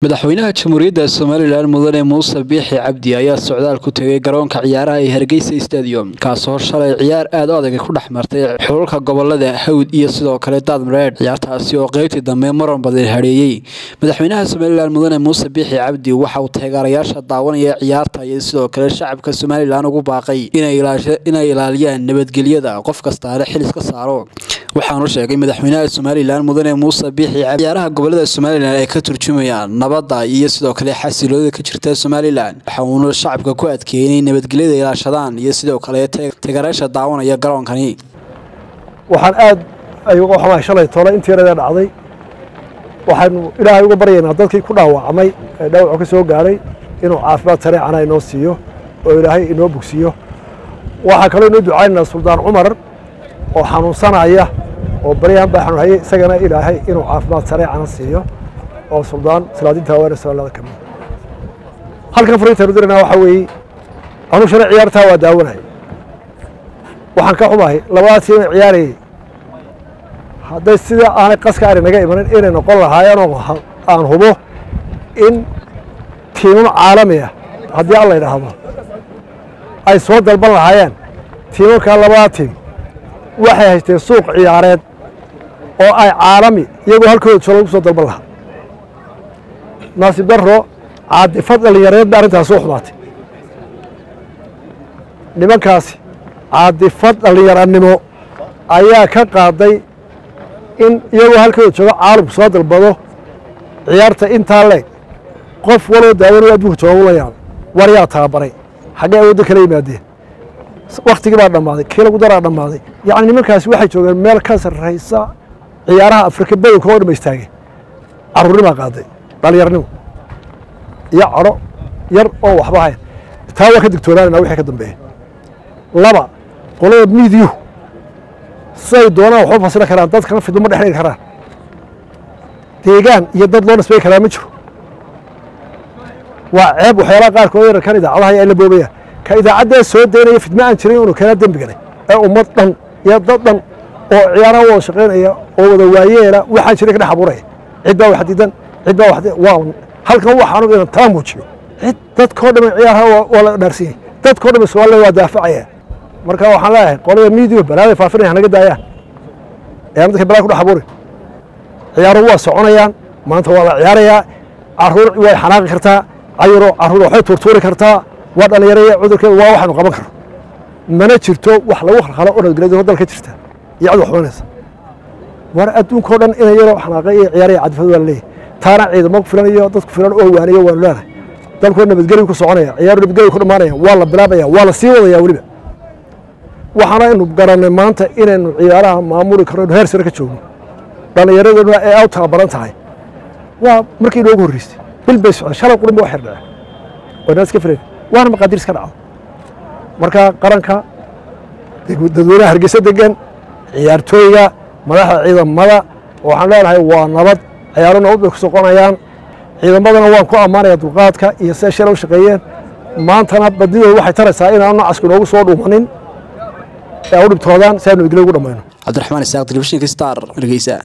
madaxweynaha jamhuuriyadda somalilan mudane muuse biixi cabdi ayaa socdaal ku tegay garoonka ciyaaraha ee hargeysa stadium kaasoo shalay ciyaar aad u adag ku dhex martay xululka gobolada hawd iyo sidoo kale daadmareed ciyaartaasi oo qeybtii dambe maran badan hadheeyey madaxweynaha somalilan mudane muuse biixi cabdi waxa uu taageerayaasha daawanaya ciyaarta iyo sidoo kale shacabka somalilan ugu baaqay inay ilaaliyaan nabadgelyada qof kastaale xil iska saaro waxaanu sheegay madaxweynaha somalilan mudane muuse biixi ciyaaraha gobolada somalilan ay ka turjumayaan nabadda iyo sidoo kale xasiloodada ka jirta somalilan waxa uuna shacabka ku adkeeyey inay nabadgelyada ilaashadaan iyo sidoo kale taageerayaasha daawanaya garoonkani waxaan aad ay uga xumahay shalay tole intii yaradee dhacday waxaanu ilaahay uga baryaynaa dadkii ku dhaawacmay ee dhaawacu ka soo gaadhay inuu caafimaad sareecana inoo siiyo oo ilaahay inoo bogsiiyo waxaa kaloo inoo ducaynaynaa suldaan cumar oo xanuunsanaya oo baryahan baa xanuunhayay isagana ilaahay inuu caafimaad sareecana siiyo oo suldaan salaadinta haweene soomaalida ka mid halkan fariintaanu diranaa waxaa weeye anuu shalay ciyaartaa waa daawanay waxaan ka xumahay labadaas tiim ay ciyaarayay hadday sida aanay qaska aanay naga imanin inay noqon lahaayeen oo aan hubo in tiimam caalami ah haddii alla yidhaahdo ay soo dalban lahaayeen tiimamkaa labadaa tiim waxay haysteen suuq ciyaareed oo ay caalami iyagoo halkooda jooga lagu soo dalban lahaa naasib darro caadifad dhallinyareed ba arrintaas u xumaatay nimankaasi caadifad dhallinyaranimo ayaa ka qaaday in iyagoo halkooda jooga caalamku soo dalbado ciyaarta intaa leeg qof waloo daawanaya adduunka jooga ula yaaba war yaa tababaray xaggee awoodda kala yimaadeen waktigii baa dhammaaday kii lagu daraa dhammaaday yacni nimankaasi waxay joogeen meel ka sarraysa ciyaaraha afrika badanka oo dhama istaageen carruurnimaa qaaday dhallinyarnimo iyo cadho yar oo waxba hayn taa waa ka digtoonaanayna wixii ka dambeeya laba qolada miidiyuhu siday doonaan waxba fasili karaan dadkana fidmo ma dhex dhigi karaan deegaan iyo dad loo nisbay karaa ma jiro waa ceeb waxyaalaha qaarkood yararkan idaacadaha ay la boobayaan ka idaacaddaa soo daynaya fidmo aan jirin inuu keena dembiganay ee ummad dhan iyo dad dhan oo ciyaaraha wada shaqaynaya oo wada waayeela waxaan jirin ka dhex abuuraya cid baa wax diidan cid baa wax waa halkan waxaanu inan taa muujiyo cid dadkao dhan ciyaaraha waa la dhaarsan yahay dadkao dhan soomaalida waa daafacaya marka waxaan leeyahay qolada miidiyo balaaday faafinaya hanaga daayaan ee aan dadka balaa ku dhex abuurin ciyaaruhu waa soconayaan maanta waa la ciyaarayaa carruur way xanaaqi kartaa cayuro carruur waxay tuurtuuri kartaa waa dhallinyaraya cudurkeeda waa waxaynu qaban karno mana jirto wax lagu khalkhalo oo nabadgelyada dalka jirta iyo cid waxbanaysa war adduunkao dhan inay yaroo xanaaqay iyo ciyaaraya cadifad waa la leeyahay taana ciidamo filan iyo dadku filan oo waaniyo waanu leenahay dalkoo nabadgelyu ku soconaya ciyaaru nabadgelyu ku dhammaanaya waa la bilaabaya waa la sii wadaya weliba waxaana aynu garannay maanta inaynu ciyaaraha maamuli karno inu heer sare ka joogno dhallinyaraduna ee aw tababaran tahay waa markii inoogu horreysay bil bay socday shalay qurunba wax yardhace waynaa iska filayn waana maqaadir iska dhacdo marka qaranka dadweynaha hargeysa degan ciyaartooyga madaxda ciidamada waxaan leenahay waa nabad ciyaaro nabad bay ku soqonayaan ciidamadana waan ku ammaanaya dulqaadka iyo siday shalay u shaqeeyeen maantana badidooda waxay taraysaa inaanu nacasku inoogu soo dhuumanin ee u dhibtoodaan si aanu idila ugu dhammayno cabdiraxmaan isaaq telefishinka star hargeysa